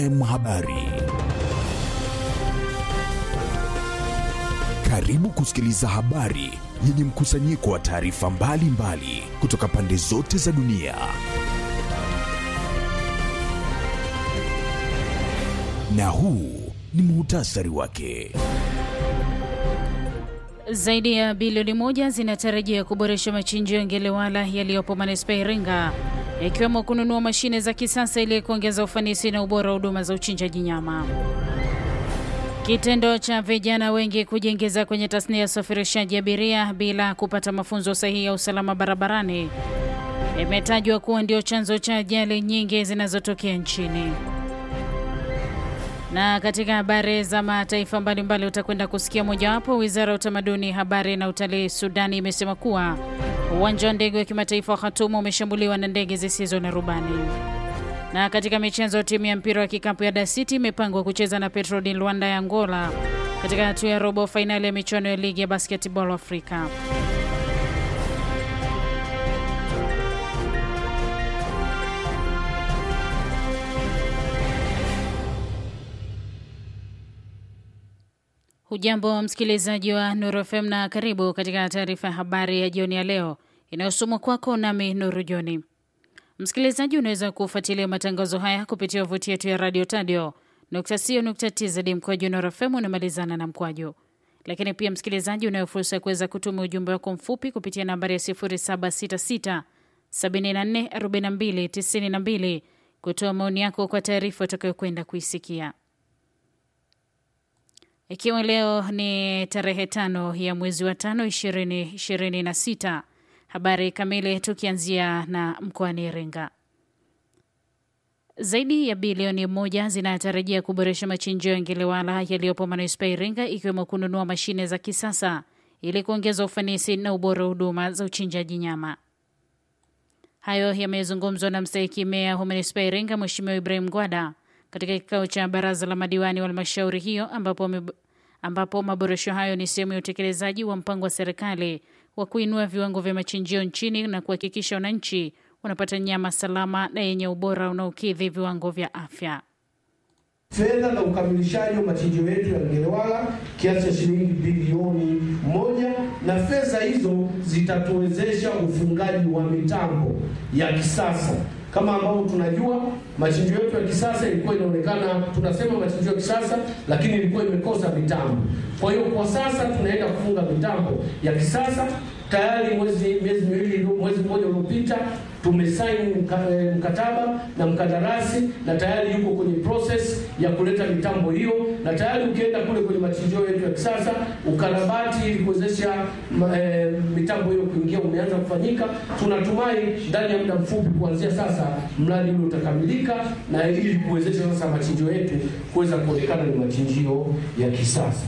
M Habari. Karibu kusikiliza habari yenye mkusanyiko wa taarifa mbalimbali kutoka pande zote za dunia. Na huu ni muhtasari wake. Zaidi ya bilioni moja zinatarajia kuboresha machinjio ya Ngelewala yaliyopo manispaa Iringa, ikiwemo kununua mashine za kisasa ili kuongeza ufanisi na ubora wa huduma za uchinjaji nyama. Kitendo cha vijana wengi kujiingiza kwenye tasnia ya usafirishaji abiria bila kupata mafunzo sahihi ya usalama barabarani imetajwa kuwa ndio chanzo cha ajali nyingi zinazotokea nchini. Na katika habari za mataifa mbalimbali utakwenda kusikia mojawapo. Wizara ya Utamaduni, Habari na Utalii Sudani imesema kuwa uwanja wa ndege wa kimataifa wa Khartoum umeshambuliwa na ndege zisizo na rubani. Na katika michezo, timu ya mpira wa kikapu ya Dar City imepangwa kucheza na Petro di Luanda ya Angola katika hatua ya robo fainali ya michuano ya ligi ya basketball Afrika. Hujambo wa msikilizaji wa Nuru FM na karibu katika taarifa ya habari ya jioni ya leo inayosomwa kwako nami Nuru Joni. Msikilizaji, unaweza kufuatilia matangazo haya kupitia wavuti yetu ya radio tadio tz mkwaju Nuru FM unamalizana na mkwaju. Lakini pia msikilizaji, unayo fursa ya kuweza kutuma ujumbe wako mfupi kupitia nambari ya 0766 74 42 92 kutoa maoni yako kwa taarifa utakayokwenda kuisikia. Ikiwa leo ni tarehe tano ya mwezi wa tano ishirini ishirini na sita. Habari kamili tukianzia na mkoani Iringa. Zaidi ya bilioni moja zinatarajia kuboresha machinjio ya Ngelewala yaliyopo manispaa Iringa, ikiwemo kununua mashine za kisasa ili kuongeza ufanisi na ubora wa huduma za uchinjaji nyama. Hayo yamezungumzwa na mstahiki meya wa manispaa Iringa, Mheshimiwa Ibrahim Gwada katika kikao cha baraza la madiwani wa halmashauri hiyo ambapo, ambapo maboresho hayo ni sehemu ya utekelezaji wa mpango wa serikali wa kuinua viwango vya machinjio nchini na kuhakikisha wananchi wanapata nyama salama na yenye ubora unaokidhi viwango vya afya. Fedha na ukamilishaji wa machinjio yetu ya Ngelewala kiasi cha shilingi bilioni moja, na fedha hizo zitatuwezesha ufungaji wa mitambo ya kisasa kama ambavyo tunajua machinjio yetu ya kisasa ilikuwa inaonekana, tunasema machinjio ya kisasa, lakini ilikuwa imekosa mitambo. Kwa hiyo kwa sasa tunaenda kufunga mitambo ya kisasa tayari. Mwezi miezi miwili, mwezi mmoja uliopita tumesaini mkataba na mkandarasi na tayari yuko kwenye process ya kuleta mitambo hiyo, na tayari ukienda kule kwenye machinjio yetu ya kisasa ukarabati ili kuwezesha e, mitambo hiyo kuingia umeanza kufanyika. Tunatumai ndani ya muda mfupi kuanzia sasa mradi ule utakamilika, na ili kuwezesha sasa machinjio yetu kuweza kuonekana ni machinjio ya kisasa.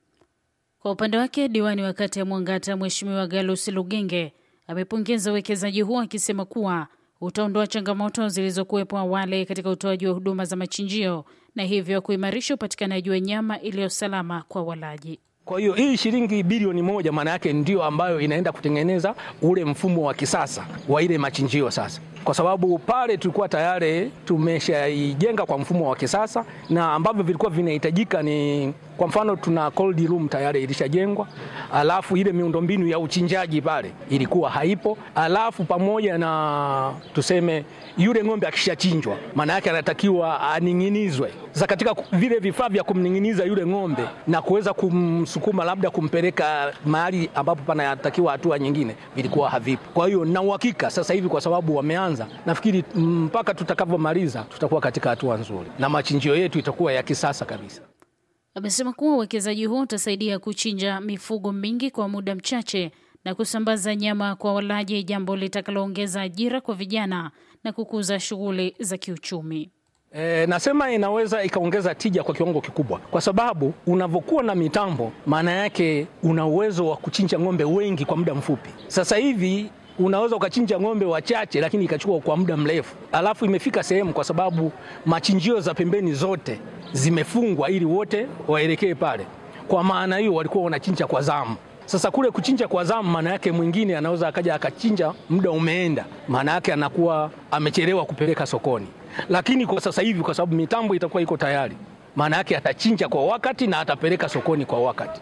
Kwa upande wake diwani wa kata ya Mwangata Mheshimiwa Galus Lugenge amepongeza uwekezaji huo akisema kuwa utaondoa changamoto zilizokuwepo awali katika utoaji wa huduma za machinjio na hivyo kuimarisha upatikanaji wa nyama iliyo salama kwa walaji. Kwa hiyo hii shilingi bilioni moja maana yake ndio ambayo inaenda kutengeneza ule mfumo wa kisasa wa ile machinjio sasa, kwa sababu pale tulikuwa tayari tumeshaijenga kwa mfumo wa kisasa na ambavyo vilikuwa vinahitajika ni kwa mfano tuna cold room tayari ilishajengwa, alafu ile miundombinu ya uchinjaji pale ilikuwa haipo, alafu pamoja na tuseme yule ng'ombe akishachinjwa, maana yake anatakiwa aning'inizwe. Sasa katika vile vifaa vya kumning'iniza yule ng'ombe na kuweza kumsukuma labda kumpeleka mahali ambapo panatakiwa hatua nyingine, vilikuwa havipo. Kwa hiyo na uhakika sasa hivi kwa sababu wameanza, nafikiri mpaka tutakavyomaliza tutakuwa katika hatua nzuri na machinjio yetu itakuwa ya kisasa kabisa. Amesema kuwa uwekezaji huo utasaidia kuchinja mifugo mingi kwa muda mchache na kusambaza nyama kwa walaji, jambo litakaloongeza ajira kwa vijana na kukuza shughuli za kiuchumi. E, nasema inaweza ikaongeza tija kwa kiwango kikubwa, kwa sababu unavyokuwa na mitambo, maana yake una uwezo wa kuchinja ng'ombe wengi kwa muda mfupi. Sasa hivi unaweza ukachinja ng'ombe wachache, lakini ikachukua kwa muda mrefu. Alafu imefika sehemu, kwa sababu machinjio za pembeni zote zimefungwa ili wote waelekee pale. Kwa maana hiyo walikuwa wanachinja kwa zamu. Sasa kule kuchinja kwa zamu, maana yake mwingine anaweza akaja akachinja muda umeenda, maana yake anakuwa amechelewa kupeleka sokoni. lakini kwa sasa hivi kwa sababu mitambo itakuwa iko tayari, maana yake atachinja kwa wakati na atapeleka sokoni kwa wakati.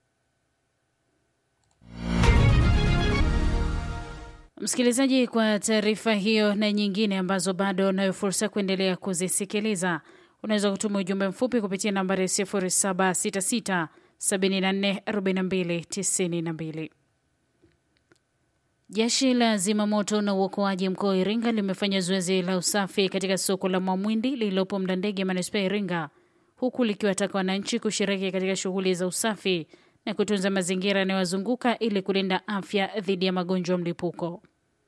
Msikilizaji, kwa taarifa hiyo na nyingine ambazo bado unayo fursa kuendelea kuzisikiliza, unaweza kutuma ujumbe mfupi kupitia nambari 0766 74 42 92. Jeshi la zimamoto na uokoaji mkoa wa Iringa limefanya zoezi la usafi katika soko la Mwamwindi lililopo Mlandege, manispaa ya Iringa, huku likiwataka wananchi kushiriki katika shughuli za usafi na kutunza mazingira yanayowazunguka ili kulinda afya dhidi ya magonjwa ya mlipuko.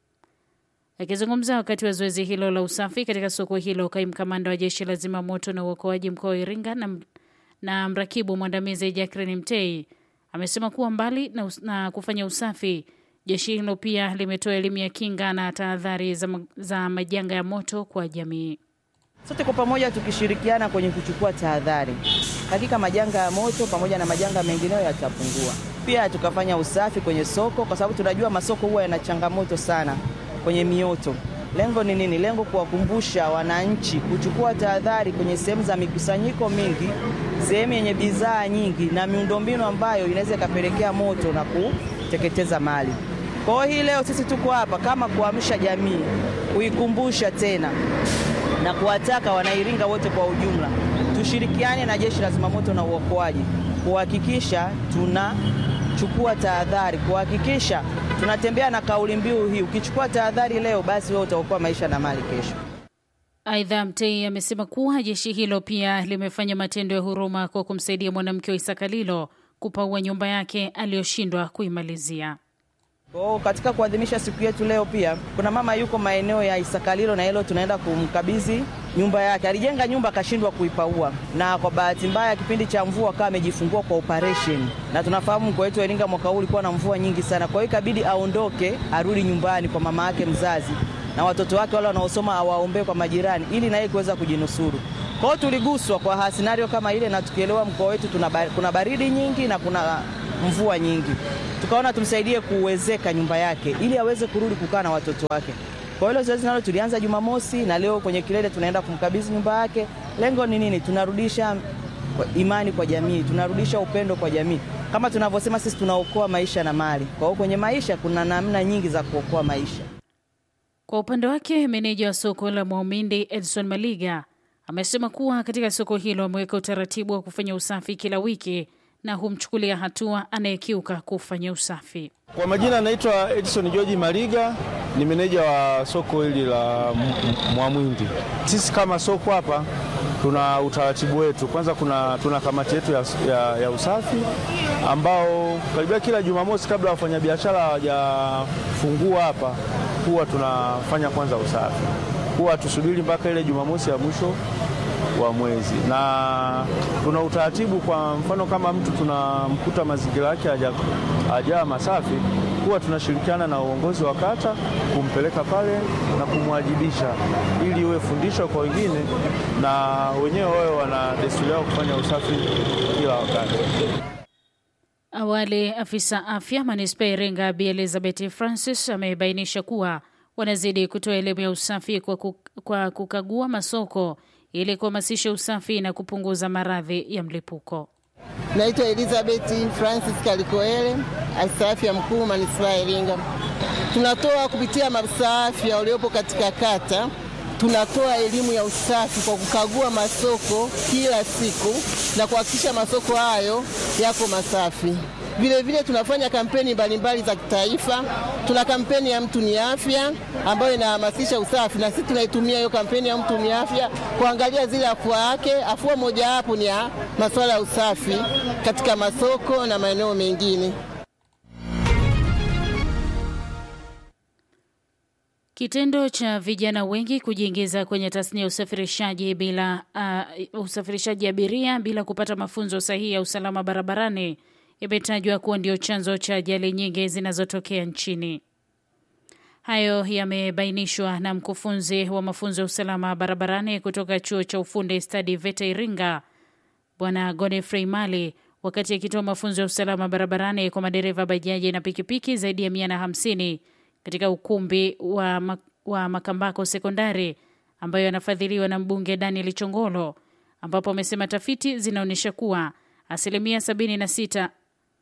Akizungumza wakati wa zoezi hilo la usafi katika soko hilo, kaimu kamanda wa jeshi la zimamoto na uokoaji mkoa wa Iringa na, na mrakibu mwandamizi Jacqueline Mtei amesema kuwa mbali na, us na kufanya usafi jeshi hilo pia limetoa elimu ya kinga na tahadhari za, za majanga ya moto kwa jamii. Sote kwa pamoja tukishirikiana kwenye kuchukua tahadhari, hakika majanga ya moto pamoja na majanga mengineyo yatapungua. Pia tukafanya usafi kwenye soko, kwa sababu tunajua masoko huwa yana changamoto sana kwenye mioto. Lengo ni nini? Lengo kuwakumbusha wananchi kuchukua tahadhari kwenye sehemu za mikusanyiko mingi, sehemu yenye bidhaa nyingi na miundombinu ambayo inaweza ikapelekea moto na kuteketeza mali. Kwa hiyo hii leo sisi tuko hapa kama kuamsha jamii, kuikumbusha tena na kuwataka Wanairinga wote kwa ujumla tushirikiane na jeshi la zimamoto na uokoaji kuhakikisha tunachukua tahadhari, kuhakikisha tunatembea na kauli mbiu hii, ukichukua tahadhari leo, basi wewe utaokoa maisha na mali kesho. Aidha, Mtei amesema kuwa jeshi hilo pia limefanya matendo ya huruma kwa kumsaidia mwanamke wa Isakalilo kupaua nyumba yake aliyoshindwa kuimalizia. Kwa katika kuadhimisha siku yetu leo, pia kuna mama yuko maeneo ya Isakalilo na hilo tunaenda kumkabidhi nyumba yake. Alijenga nyumba akashindwa kuipaua, na kwa bahati mbaya kipindi cha mvua akawa amejifungua kwa operation, na tunafahamu mkoa wetu wa Iringa mwaka huu ulikuwa na mvua nyingi sana. Kwa hiyo ikabidi aondoke arudi nyumbani kwa mama yake mzazi na watoto wake wale wanaosoma awaombee kwa majirani, ili naye kuweza kujinusuru. Kwa hiyo tuliguswa kwa scenario kama ile, na tukielewa mkoa wetu tuna kuna baridi nyingi na kuna mvua nyingi tukaona tumsaidie kuwezeka nyumba yake ili aweze kurudi kukaa na watoto wake. Kwa hilo zoezi nalo tulianza Jumamosi na leo kwenye kilele tunaenda kumkabidhi nyumba yake. Lengo ni nini? Tunarudisha imani kwa jamii, tunarudisha upendo kwa jamii. Kama tunavyosema sisi tunaokoa maisha na mali. Kwa hiyo kwenye maisha kuna namna nyingi za kuokoa maisha. Kwa upande wake, meneja wa soko la Mwaumindi Edson Maliga amesema kuwa katika soko hilo wameweka utaratibu wa kufanya usafi kila wiki na humchukulia hatua anayekiuka kufanya usafi. Kwa majina anaitwa Edison George Maliga, ni meneja wa soko hili la Mwamwindi. Sisi kama soko hapa tuna utaratibu wetu. Kwanza kuna, tuna kamati yetu ya, ya, ya usafi ambao karibia kila Jumamosi kabla wafanyabiashara hawajafungua hapa huwa tunafanya kwanza usafi, huwa tusubiri mpaka ile Jumamosi ya mwisho wa mwezi na tuna utaratibu. Kwa mfano kama mtu tunamkuta mazingira yake hajaa masafi, huwa tunashirikiana na uongozi wa kata kumpeleka pale na kumwajibisha, ili iwe fundisho kwa wengine na wenyewe wawe wana desturi yao kufanya usafi kila wakati. Awali afisa afya manispaa ya Iringa Bi Elizabeth Francis amebainisha kuwa wanazidi kutoa elimu ya usafi kwa, kuk kwa kukagua masoko ili kuhamasisha usafi na kupunguza maradhi ya mlipuko. Naitwa Elizabeth Francis Kalikoele, afisa afya mkuu manispaa ya Iringa. Tunatoa kupitia maafisa afya waliopo katika kata, tunatoa elimu ya usafi kwa kukagua masoko kila siku na kuhakikisha masoko hayo yako masafi. Vile vile tunafanya kampeni mbalimbali za kitaifa. Tuna kampeni ya mtu ni afya ambayo inahamasisha usafi, na sisi tunaitumia hiyo kampeni ya mtu ni afya kuangalia zile afua yake. Afua mojawapo ni ya masuala ya usafi katika masoko na maeneo mengine. Kitendo cha vijana wengi kujiingiza kwenye tasnia ya usafirishaji bila uh, usafirishaji abiria bila kupata mafunzo sahihi ya usalama barabarani imetajwa kuwa ndio chanzo cha ajali nyingi zinazotokea nchini. Hayo yamebainishwa na mkufunzi wa mafunzo ya usalama barabarani kutoka chuo cha ufundi stadi VETA Iringa, Bwana Godfrey Mali, wakati akitoa mafunzo ya usalama barabarani kwa madereva bajaji na pikipiki zaidi ya mia na hamsini katika ukumbi wa, wa Makambako Sekondari ambayo yanafadhiliwa na mbunge Daniel Chongolo, ambapo amesema tafiti zinaonyesha kuwa asilimia 76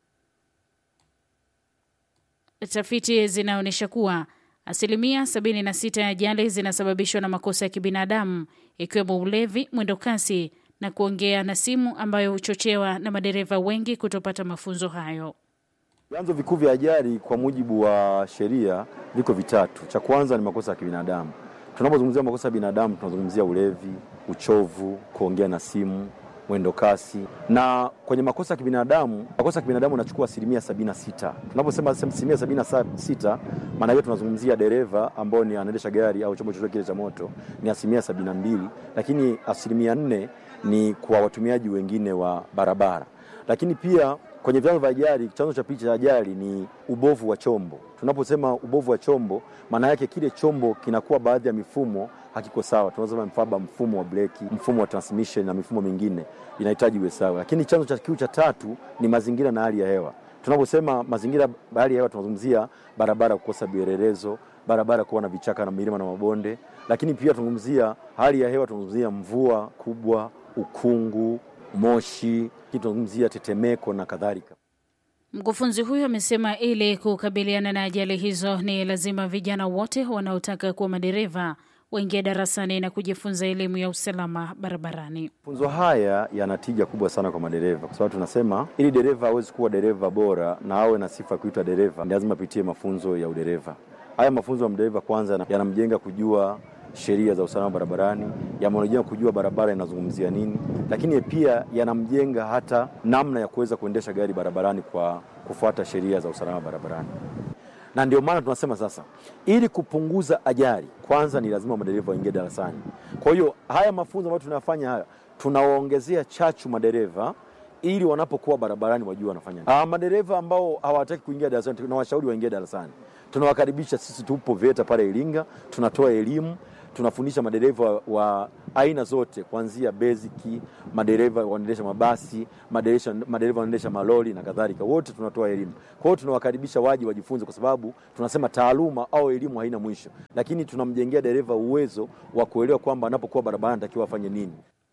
tafiti zinaonyesha kuwa asilimia 76 ya ajali zinasababishwa na makosa ya kibinadamu ikiwemo ulevi, mwendo kasi na kuongea na simu ambayo huchochewa na madereva wengi kutopata mafunzo hayo. Vyanzo vikuu vya ajali kwa mujibu wa sheria viko vitatu. Cha kwanza ni makosa ya kibinadamu. Tunapozungumzia makosa ya binadamu, tunazungumzia ulevi, uchovu, kuongea na simu, mwendo kasi. Na kwenye makosa ya kibinadamu, makosa ya kibinadamu yanachukua asilimia sabini na sita. Tunaposema asilimia sabini na sita, maana hiyo tunazungumzia dereva ambao ni anaendesha gari au chombo chochote kile cha moto ni asilimia sabini na mbili, lakini asilimia nne ni kwa watumiaji wengine wa barabara. Lakini pia kwenye vyanzo vya ajali, chanzo cha picha ya ajali ni ubovu wa chombo. Tunaposema ubovu wa chombo, maana yake kile chombo kinakuwa baadhi ya mifumo hakiko sawa. Tunasema mfaba, mfumo wa breki, mfumo wa transmission na mifumo mingine inahitaji uwe sawa. Lakini chanzo cha kiu cha tatu ni mazingira na hali ya hewa. Tunaposema mazingira, hali ya hewa, tunazungumzia barabara kukosa vielelezo, barabara kuwa na vichaka na milima na mabonde. Lakini pia tunazungumzia hali ya hewa, tunazungumzia mvua kubwa, ukungu, moshi, tunazungumzia tetemeko na kadhalika. Mkufunzi huyo amesema ili kukabiliana na ajali hizo ni lazima vijana wote wanaotaka kuwa madereva waingie darasani na kujifunza elimu ya usalama barabarani. Mafunzo haya yana tija kubwa sana kwa madereva, kwa sababu tunasema ili dereva awezi kuwa dereva bora na awe na sifa ya kuitwa dereva, ni lazima apitie mafunzo ya udereva. Haya mafunzo ya mdereva kwanza yanamjenga kujua sheria za usalama barabarani, yamjenga kujua barabara inazungumzia nini, lakini pia yanamjenga hata namna ya kuweza kuendesha gari barabarani kwa kufuata sheria za usalama barabarani. Na ndio maana tunasema sasa, ili kupunguza ajali, kwanza ni lazima madereva waingie darasani. Kwa hiyo haya mafunzo ambayo tunayafanya haya, tunawaongezea chachu madereva ili wanapokuwa barabarani wajue wanafanya nini. Ah, madereva ambao hawataki kuingia darasani, tunawashauri waingie darasani. Tunawakaribisha, sisi tupo VETA pale Iringa, tunatoa elimu tunafundisha madereva wa aina zote kuanzia basic, madereva wanaendesha mabasi, madereva wanaendesha malori na kadhalika, wote tunatoa elimu. Kwa hiyo tunawakaribisha waje wajifunze, kwa sababu tunasema taaluma au elimu haina mwisho, lakini tunamjengea dereva uwezo wa kuelewa kwamba anapokuwa barabarani anatakiwa afanye nini.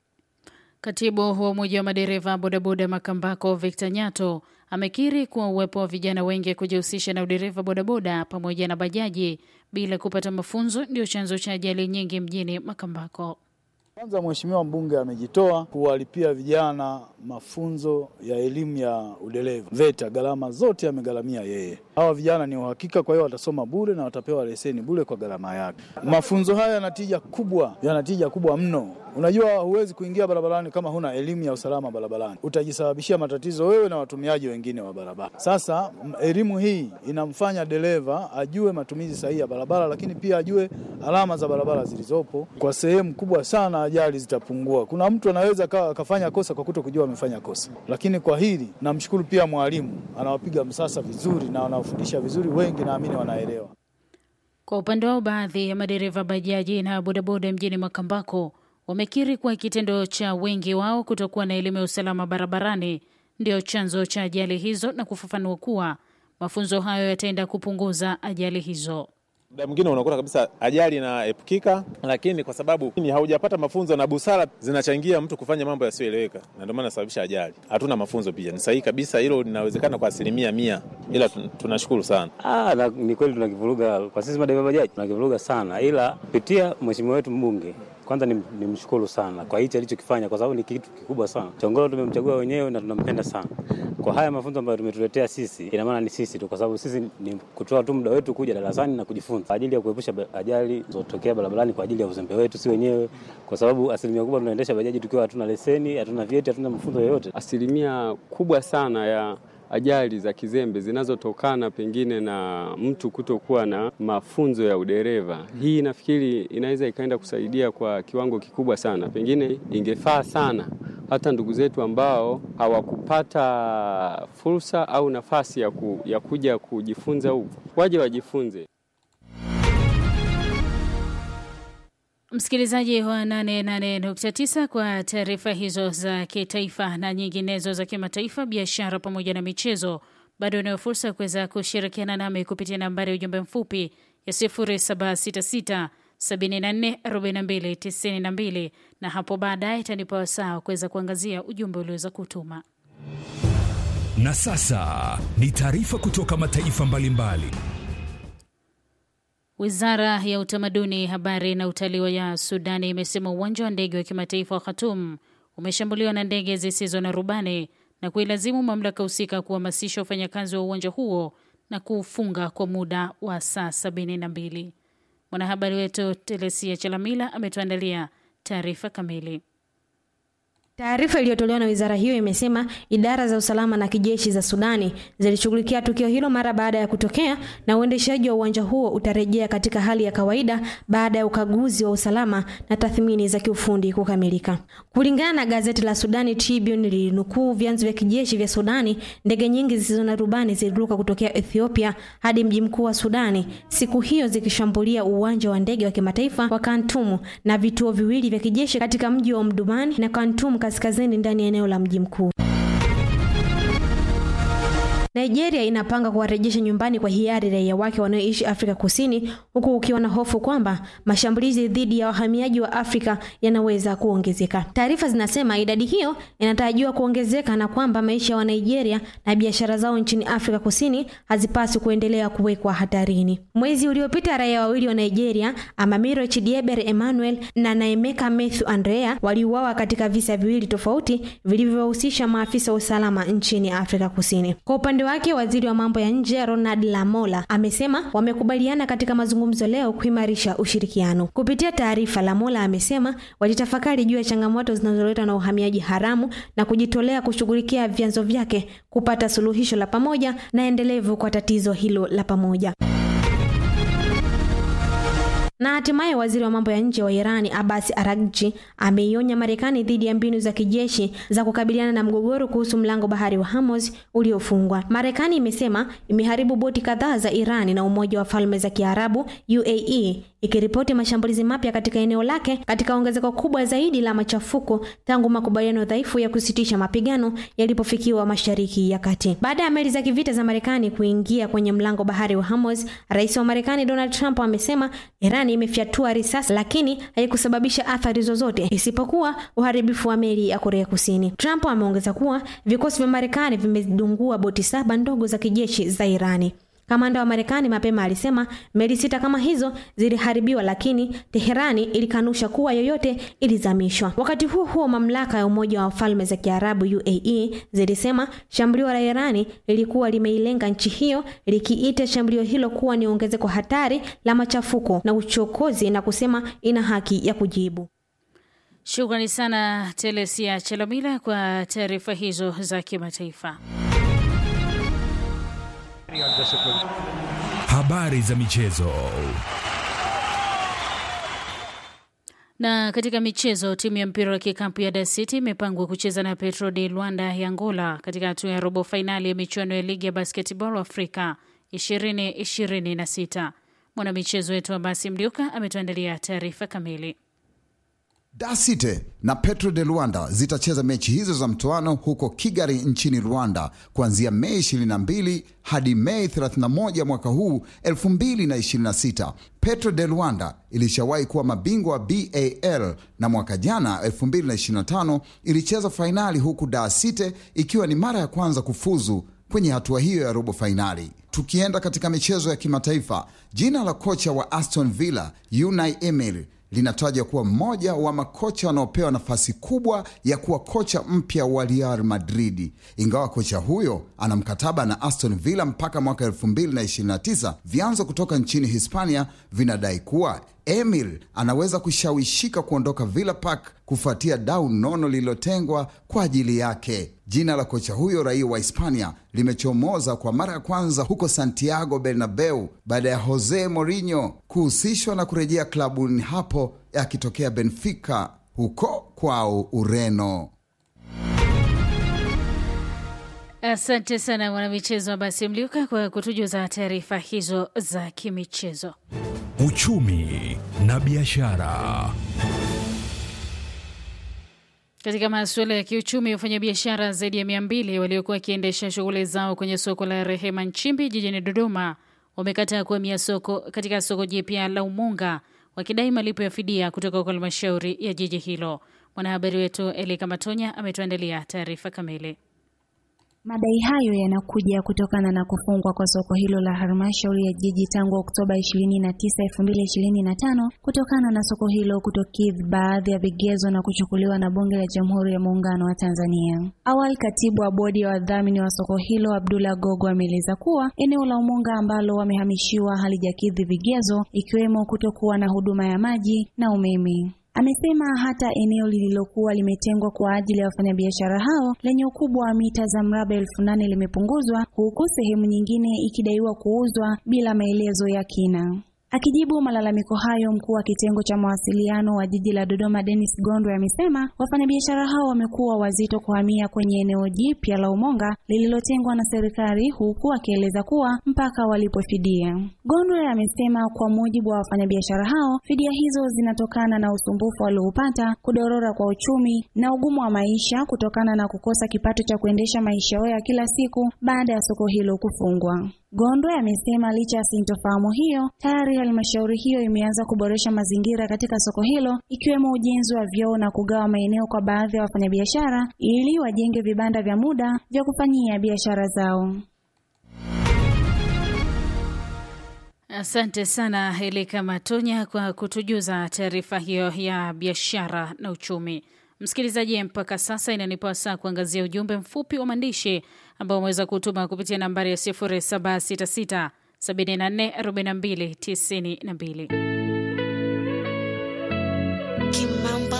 Katibu wa Umoja wa Madereva Bodaboda Makambako Victor Nyato amekiri kuwa uwepo wa vijana wengi kujihusisha na udereva bodaboda pamoja na bajaji bila kupata mafunzo ndio chanzo cha ajali nyingi mjini Makambako. Kwanza Mheshimiwa mbunge amejitoa kuwalipia vijana mafunzo ya elimu ya udereva VETA, gharama zote amegharamia yeye. Hawa vijana ni uhakika, kwa hiyo watasoma bure na watapewa leseni bure kwa gharama yake. Mafunzo haya yana tija kubwa, yana tija kubwa mno. Unajua, huwezi kuingia barabarani kama huna elimu ya usalama barabarani, utajisababishia matatizo wewe na watumiaji wengine wa barabara. Sasa elimu hii inamfanya dereva ajue matumizi sahihi ya barabara, lakini pia ajue alama za barabara zilizopo. Kwa sehemu kubwa sana ajali zitapungua. Kuna mtu anaweza akafanya kosa kwa kuto kujua amefanya kosa, lakini kwa hili namshukuru pia mwalimu, anawapiga msasa vizuri na anawafundisha vizuri, wengi naamini wanaelewa. Kwa upande wao, baadhi ya madereva bajaji na bodaboda mjini Makambako wamekiri kuwa kitendo cha wengi wao kutokuwa na elimu ya usalama barabarani ndio chanzo cha ajali hizo na kufafanua kuwa mafunzo hayo yataenda kupunguza ajali hizo. Muda mwingine unakuta kabisa ajali inaepukika, lakini kwa sababu haujapata mafunzo na busara zinachangia mtu kufanya mambo yasiyoeleweka, na ndio maana sababisha ajali. Hatuna mafunzo pia, ni sahihi kabisa, hilo linawezekana kwa asilimia mia, ila tunashukuru sana. Ah, na, ni kweli tunakivuruga kwa sisi madereva bajaji tunakivuruga sana, ila kupitia mheshimiwa wetu mbunge kwanza ni, ni mshukuru sana kwa hichi alichokifanya, kwa sababu ni kitu kikubwa sana. Chongolo tumemchagua wenyewe na tunampenda sana kwa haya mafunzo ambayo tumetuletea sisi. Ina maana ni sisi tu, kwa sababu sisi ni kutoa tu muda wetu kuja darasani na kujifunza kwa ajili ya kuepusha ajali zilizotokea barabarani kwa ajili ya uzembe wetu si wenyewe, kwa sababu asilimia kubwa tunaendesha bajaji tukiwa hatuna leseni, hatuna vyeti, hatuna mafunzo yoyote. Asilimia kubwa sana ya ajali za kizembe zinazotokana pengine na mtu kutokuwa na mafunzo ya udereva. Hii nafikiri inaweza ikaenda kusaidia kwa kiwango kikubwa sana. Pengine ingefaa sana hata ndugu zetu ambao hawakupata fursa au nafasi ya, ku, ya kuja kujifunza huku waje wajifunze. Msikilizaji wa 88.9 kwa taarifa hizo za kitaifa na nyinginezo za kimataifa, biashara pamoja na michezo, bado unayo fursa ya kuweza kushirikiana nami kupitia nambari ya ujumbe mfupi ya 0766 74 42 92, na hapo baadaye itanipa wasaa wa kuweza kuangazia ujumbe ulioweza kutuma. Na sasa ni taarifa kutoka mataifa mbalimbali. Wizara ya Utamaduni, Habari na Utalii ya Sudani imesema uwanja wa ndege wa kimataifa wa Khartoum umeshambuliwa na ndege zisizo na rubani na kuilazimu mamlaka husika kuhamasisha wafanyakazi wa uwanja huo na kuufunga kwa muda wa saa sabini na mbili. Mwanahabari wetu Telesia Chalamila ametuandalia taarifa kamili. Taarifa iliyotolewa na wizara hiyo imesema idara za usalama na kijeshi za Sudani zilishughulikia tukio hilo mara baada ya kutokea na uendeshaji wa uwanja huo utarejea katika hali ya kawaida baada ya ukaguzi wa usalama na tathmini za kiufundi kukamilika. Kulingana na gazeti la Sudani Tribune lilinukuu vyanzo vya kijeshi vya Sudani, ndege nyingi zisizo na rubani ziliruka kutokea Ethiopia hadi mji mkuu wa Sudani siku hiyo zikishambulia uwanja wa ndege wa kimataifa wa Khartoum na vituo viwili vya kijeshi katika mji wa Omdurman na Khartoum kaskazini ndani ya eneo la mji mkuu. Nigeria inapanga kuwarejesha nyumbani kwa hiari raia wake wanaoishi Afrika Kusini huku ukiwa na hofu kwamba mashambulizi dhidi ya wahamiaji wa Afrika yanaweza kuongezeka. Taarifa zinasema idadi hiyo inatarajiwa kuongezeka na kwamba maisha ya wa Nigeria na biashara zao nchini Afrika Kusini hazipaswi kuendelea kuwekwa hatarini. Mwezi uliopita raia wawili wa Nigeria, Amamiro Chidieber Emmanuel na Naemeka Matthew Andrea waliuawa katika visa viwili tofauti vilivyohusisha maafisa wa usalama nchini Afrika Kusini. Kwa upande wake waziri wa mambo ya nje Ronald Lamola amesema wamekubaliana katika mazungumzo leo kuimarisha ushirikiano. Kupitia taarifa, Lamola amesema walitafakari juu ya changamoto zinazoletwa na uhamiaji haramu na kujitolea kushughulikia vyanzo vyake kupata suluhisho la pamoja na endelevu kwa tatizo hilo la pamoja. Na hatimaye waziri wa mambo ya nje wa Irani Abbas Araghchi ameionya Marekani dhidi ya mbinu za kijeshi za kukabiliana na mgogoro kuhusu mlango bahari wa Hormuz uliofungwa. Marekani imesema imeharibu boti kadhaa za Irani na Umoja wa Falme za Kiarabu UAE ikiripoti mashambulizi mapya katika eneo lake katika ongezeko kubwa zaidi la machafuko tangu makubaliano dhaifu ya kusitisha mapigano yalipofikiwa Mashariki ya Kati. Baada ya meli za kivita za Marekani kuingia kwenye mlango bahari wa Hormuz, Rais wa Marekani Donald Trump amesema Iran imefyatua risasi lakini haikusababisha athari zozote isipokuwa uharibifu wa meli ya Korea Kusini. Trump ameongeza kuwa vikosi vya Marekani vimedungua boti saba ndogo za kijeshi za Irani. Kamanda wa Marekani mapema alisema meli sita kama hizo ziliharibiwa, lakini Teherani ilikanusha kuwa yoyote ilizamishwa. Wakati huo huo, mamlaka ya Umoja wa Falme za Kiarabu UAE zilisema shambulio la Irani lilikuwa limeilenga nchi hiyo, likiita shambulio hilo kuwa ni ongezeko hatari la machafuko na uchokozi na kusema ina haki ya kujibu. Shukrani sana Telesia Chelomila kwa taarifa hizo za kimataifa. Habari za michezo. Na katika michezo, timu ya mpira wa kikapu ya Dar City imepangwa kucheza na Petro de Luanda ya Angola katika hatua ya robo fainali ya michuano ya ligi ya basketball Afrika 2026. Mwanamichezo wetu Abasi Mliuka ametuandalia taarifa kamili. Dar City na Petro de Luanda zitacheza mechi hizo za mtoano huko Kigali nchini Rwanda kuanzia Mei 22 hadi Mei 31 mwaka huu 2026. Petro de Luanda ilishawahi kuwa mabingwa wa BAL na mwaka jana 2025 ilicheza fainali huku Dar City ikiwa ni mara ya kwanza kufuzu kwenye hatua hiyo ya robo fainali. Tukienda katika michezo ya kimataifa, jina la kocha wa Aston Villa Unai Emery linatajwa kuwa mmoja wa makocha wanaopewa nafasi kubwa ya kuwa kocha mpya wa Real Madrid. Ingawa kocha huyo ana mkataba na Aston Villa mpaka mwaka 2029, vyanzo kutoka nchini Hispania vinadai kuwa Emil anaweza kushawishika kuondoka Villa Park kufuatia dau nono lililotengwa kwa ajili yake. Jina la kocha huyo raia wa Hispania limechomoza kwa mara ya kwanza huko Santiago Bernabeu baada ya Jose Mourinho kuhusishwa na kurejea klabuni hapo akitokea Benfica huko kwao Ureno. Asante sana mwanamichezo wa Basi Mliuka kwa kutujuza taarifa hizo za kimichezo. Uchumi na biashara. Katika masuala ya kiuchumi, wafanyabiashara zaidi ya mia mbili waliokuwa wakiendesha shughuli zao kwenye soko la Rehema Nchimbi jijini Dodoma wamekataa kuhamia soko katika soko jipya la Umunga wakidai malipo ya fidia kutoka kwa halmashauri ya jiji hilo. Mwanahabari wetu Elika Matonya ametuandalia taarifa kamili. Madai hayo yanakuja kutokana na kufungwa kwa soko hilo la halmashauri ya jiji tangu Oktoba 29, 2025 kutokana na soko hilo kutokidhi baadhi ya vigezo na kuchukuliwa na Bunge la Jamhuri ya Muungano wa Tanzania. Awali, katibu wa bodi ya wadhamini wa soko hilo Abdullah Gogo ameeleza kuwa eneo la Umonga ambalo wamehamishiwa halijakidhi vigezo ikiwemo kutokuwa na huduma ya maji na umeme. Amesema hata eneo lililokuwa limetengwa kwa ajili ya wafanyabiashara hao lenye ukubwa wa mita za mraba elfu nane limepunguzwa huku sehemu nyingine ikidaiwa kuuzwa bila maelezo ya kina. Akijibu malalamiko hayo, mkuu wa kitengo cha mawasiliano wa jiji la Dodoma Dennis Gondwe amesema wafanyabiashara hao wamekuwa wazito kuhamia kwenye eneo jipya la Umonga lililotengwa na serikali, huku akieleza kuwa mpaka walipo fidia. Gondwe amesema kwa mujibu wa wafanyabiashara hao, fidia hizo zinatokana na usumbufu walioupata, kudorora kwa uchumi na ugumu wa maisha kutokana na kukosa kipato cha kuendesha maisha yao ya kila siku baada ya soko hilo kufungwa. Gondwe amesema licha ya sintofahamu hiyo, tayari halmashauri hiyo imeanza kuboresha mazingira katika soko hilo ikiwemo ujenzi wa vyoo na kugawa maeneo kwa baadhi ya wafanyabiashara ili wajenge vibanda vya muda vya kufanyia biashara zao. Asante sana Elika Matonya kwa kutujuza taarifa hiyo ya biashara na uchumi. Msikilizaji, mpaka sasa inanipa saa kuangazia ujumbe mfupi wa maandishi ambao umeweza kutuma kupitia nambari ya 0766 74 42 92. Kimamba.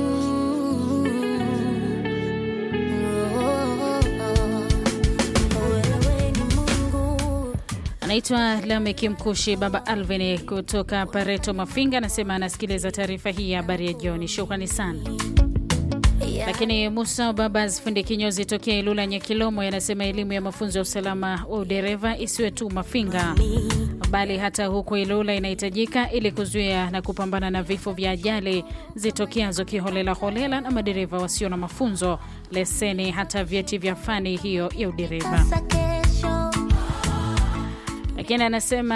Anaitwa Lameki Mkushi Baba Alvin kutoka Pareto Mafinga, anasema anasikiliza taarifa hii ya habari ya jioni. Shukrani sana. Lakini Musa Babas fundi kinyozi tokea Ilula Nyakilomo yanasema elimu ya mafunzo ya usalama wa udereva isiwe tu Mafinga bali hata huko Ilula inahitajika ili kuzuia na kupambana na vifo vya ajali zitokeazo kiholela holela na madereva wasio na mafunzo, leseni, hata vyeti vya fani hiyo ya udereva. Lakini anasema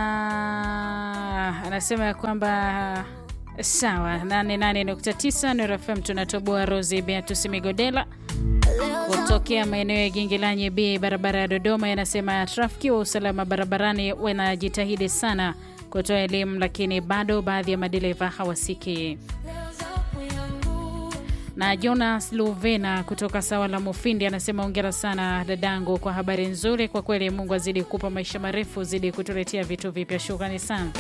anasema ya kwamba sawa 88.9 Nuru FM tunatoboa. Rosi Beatus Migodela kutokea maeneo ya Gingilanyi B barabara ya Dodoma yanasema trafiki wa usalama barabarani wanajitahidi sana kutoa elimu, lakini bado baadhi ya madereva hawasiki. Na Jonas Luvena kutoka sawa la Mufindi anasema ongera sana dadangu kwa habari nzuri. Kwa kweli, Mungu azidi kupa maisha marefu, zidi kutuletea vitu vipya. Shukrani sana.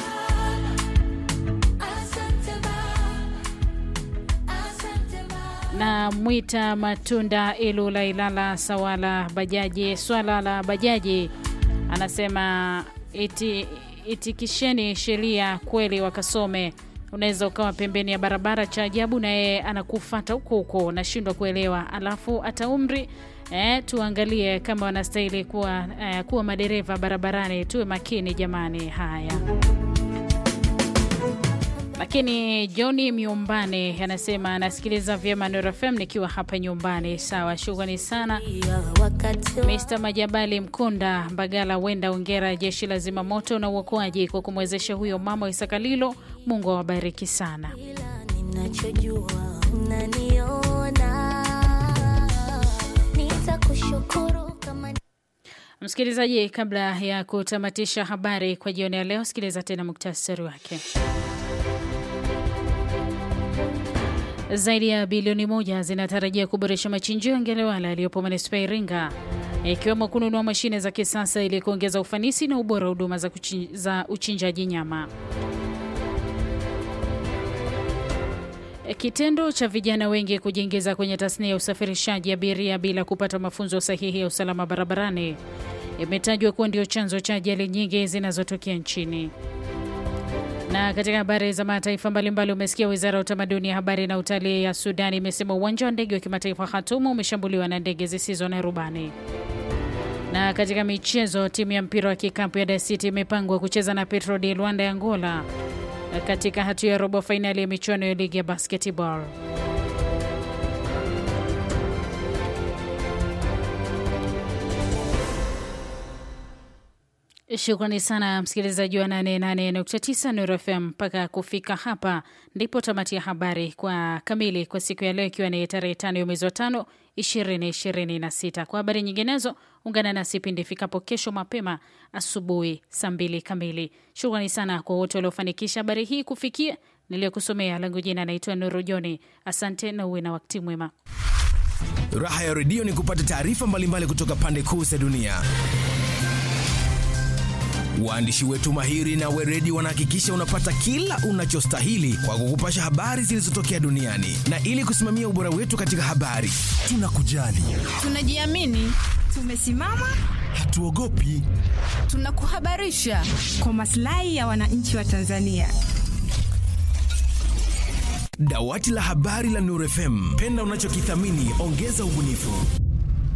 na Mwita Matunda Ilula Ilala Sawala bajaji swala la bajaji anasema iti, itikisheni sheria kweli, wakasome. Unaweza ukawa pembeni ya barabara, cha ajabu na yeye anakufata huko huko, nashindwa kuelewa. Alafu hata umri eh, tuangalie kama wanastahili kuwa, eh, kuwa madereva barabarani. Tuwe makini jamani. Haya. Lakini Johni Miumbane anasema anasikiliza vyema Nuru FM nikiwa hapa nyumbani. Sawa, shukrani sana Mr Majabali Mkunda Mbagala Wenda, ongera jeshi la zimamoto na uokoaji kwa kumwezesha huyo mama wa Isakalilo. Mungu awabariki sana. Msikilizaji, kabla ya kutamatisha habari kwa jioni ya leo, sikiliza tena muktasari wake. Zaidi ya bilioni moja zinatarajia kuboresha machinjio ya Ngelewala yaliyopo manispaa ya Iringa, ikiwemo kununua mashine za kisasa ili kuongeza ufanisi na ubora wa huduma za, za uchinjaji nyama. Kitendo cha vijana wengi kujiingiza kwenye tasnia ya usafirishaji abiria bila kupata mafunzo sahihi ya usalama barabarani imetajwa kuwa ndio chanzo cha ajali nyingi zinazotokea nchini. Na katika habari za mataifa mbalimbali, umesikia wizara ya utamaduni, habari na utalii ya Sudani imesema uwanja wa ndege wa kimataifa Khartoum umeshambuliwa na ndege zisizo na rubani. Na katika michezo, timu ya mpira wa kikapu ya Dar City imepangwa kucheza na Petro de Luanda ya Angola katika hatua ya robo fainali ya michuano ya ligi ya basketball. Shukrani sana msikilizaji wa 88.9 Nuru FM. Mpaka kufika hapa ndipo tamati ya habari kwa kamili kwa siku ya leo, ikiwa ni tarehe tano ya mwezi wa tano 2026. Kwa habari nyinginezo, ungana nasi pindi ifikapo kesho mapema asubuhi saa mbili kamili. Shukrani sana kwa wote waliofanikisha habari hii kufikia niliyokusomea. Langu jina naitwa Nuru Joni. Asante na uwe na wakati mwema. Raha ya redio ni kupata taarifa mbalimbali kutoka pande kuu za dunia. Waandishi wetu mahiri na weredi wanahakikisha unapata kila unachostahili kwa kukupasha habari zilizotokea duniani, na ili kusimamia ubora wetu katika habari, tunakujali, tunajiamini, tumesimama, hatuogopi, tunakuhabarisha kwa maslahi ya wananchi wa Tanzania. Dawati la habari la Nuru FM, penda unachokithamini, ongeza ubunifu.